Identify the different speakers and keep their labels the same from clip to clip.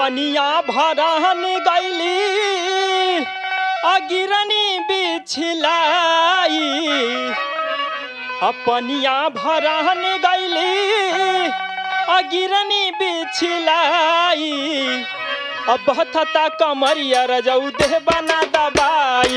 Speaker 1: अपनिया भरहन गैली अगिरनी बिछलाई अपनिया भरहन गैली अगिरनी बिछलाई अब थता कमरिया रजऊ देह बना दबाई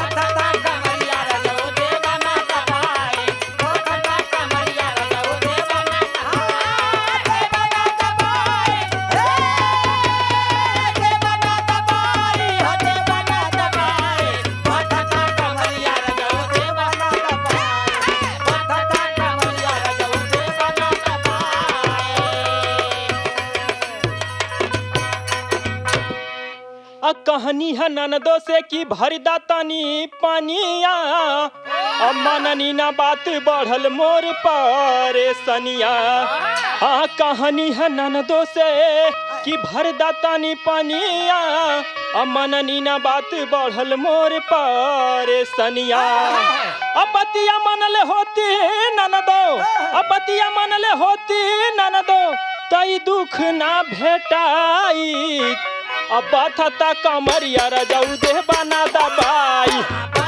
Speaker 1: आ कहनी है ननदो से कि भर दा तनी पानिया अब मननी ना बात बढ़ल मोर पर सनिया हाँ कहानी है ननदो से कि भर दा तनी पानिया अब मननी ना बात बढ़ल मोर पर सनिया अब बतिया मनले होती ननदो अब बतिया मनले होती ननदो तई दुख ना भेटाई अब थता कमरिया रजऊ देह बना दबाई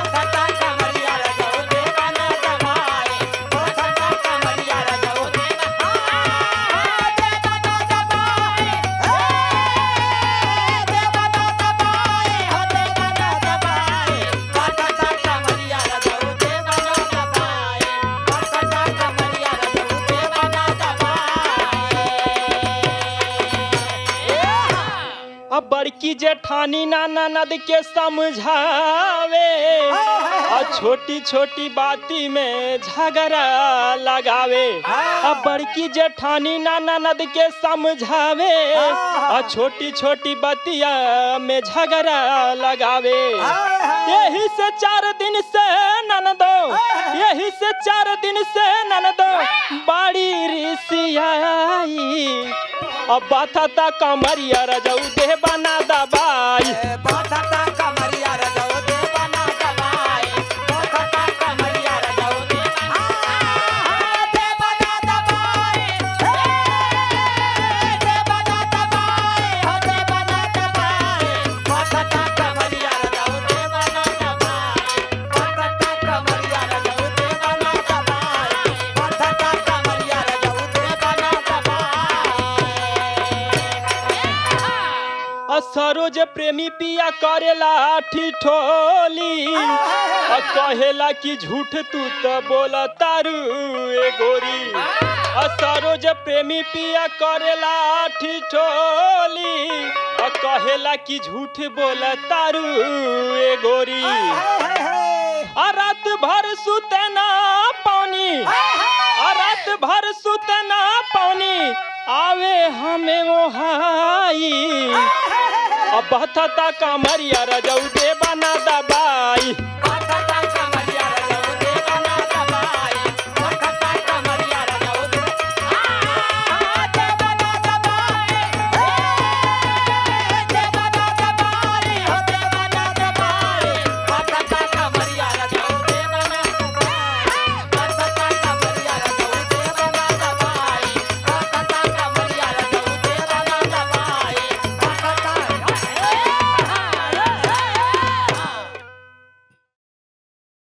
Speaker 1: अब बड़की जेठानी नाना नद के समझावे और छोटी छोटी बाती में झगड़ा लगावे अब बड़की जेठानी नाना नद के समझावे और छोटी छोटी बतिया में झगड़ा लगावे यही से चार दिन से ननदो यही से चार दिन से ननदो बाड़ी रिसियाई अब बाथा कमरिया रजऊ देह बना दबाई आ सरोज प्रेमी पिया करेला ठिठोली आ कहेला कि झूठ तू तो बोला तारू ए गोरी आ सरोज प्रेमी पिया करेला ठिठोली आ कहेला कि झूठ बोला तारू ए गोरी आ रात भर सुते ना पानी आ रात भर सुते ना पानी आवे हमें ओहाई अब बहता कमरिया रजऊ दे बना दबाई